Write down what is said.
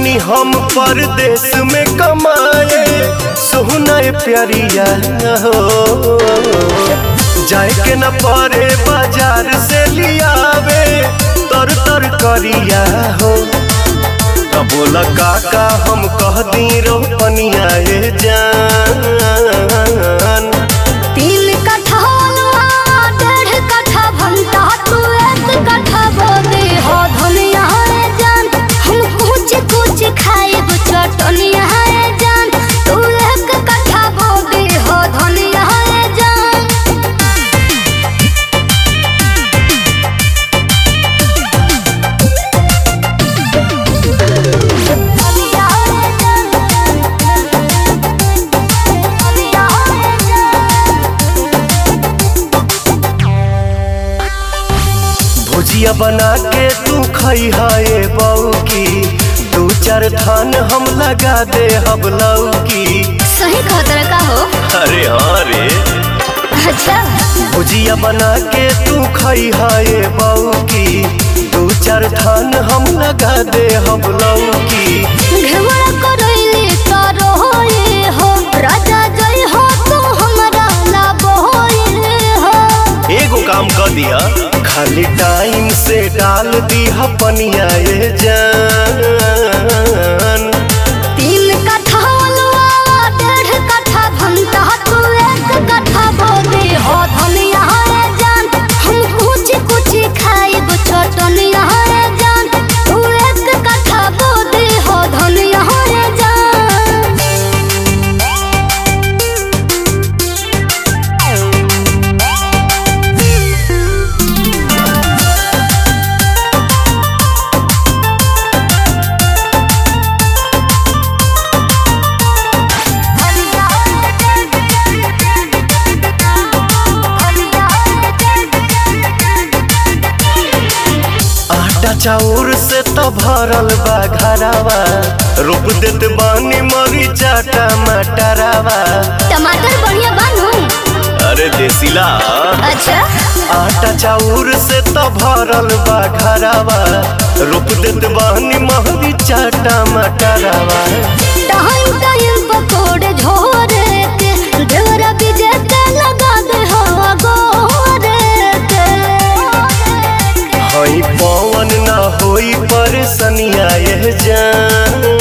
बानी हम परदेश में कमाए सोहना प्यारिया हो जाए के न पड़े बाजार से लियावे तर तर करिया हो त बोला काका हम कह दी रोपनिया ए जान तीन कट्ठा अलुआ, डेढ़ कट्ठा भंटा, तू एक कट्ठा बोदे हो धनिया रे जान। हम कुछ कुछ खाइब चटनिया रे जान। तू एक कट्ठा बोदे हो धनिया रे जान। धनिया रे जान। धनिया रे जान। भुजिया बना के तू खई है बऊ की दू चार थान हम लगा दे हम लौकी सही खतरा का हो अरे हाँ रे अच्छा भुजिया बना के तू खई है बऊ की दू चार थान हम लगा दे हम लौकी घेवड़ा करैली तारो होए हो राजा जय हो तू हमरा लाबो होए हो एगो काम कर दिया खाली टाइम से डाल दिया पनिया ए जान तीन कट्ठा अलुआ डेढ़ कट्ठा भंटा तू एक कट्ठा बोदे हो धनिया रे जान हम कुछ कुछ खाइब चटनिया रे जान तू एक कट्ठा बोदे हो धनिया रे जान आटा चाउर से तो भरल बा घरावा रोप देत बानी मरीचा टमाटरावा टमाटर बढ़िया बानू अरे देसीला अच्छा आटा चाउर से तो भरल बा घरावा रोप देत बानी मरीचा टमाटरावा टाइम टाइम पकोड़े झोरे के देवरा बीजे के लगा दे हवा गोरे के हई पवन ना होई परेशानिया ए जान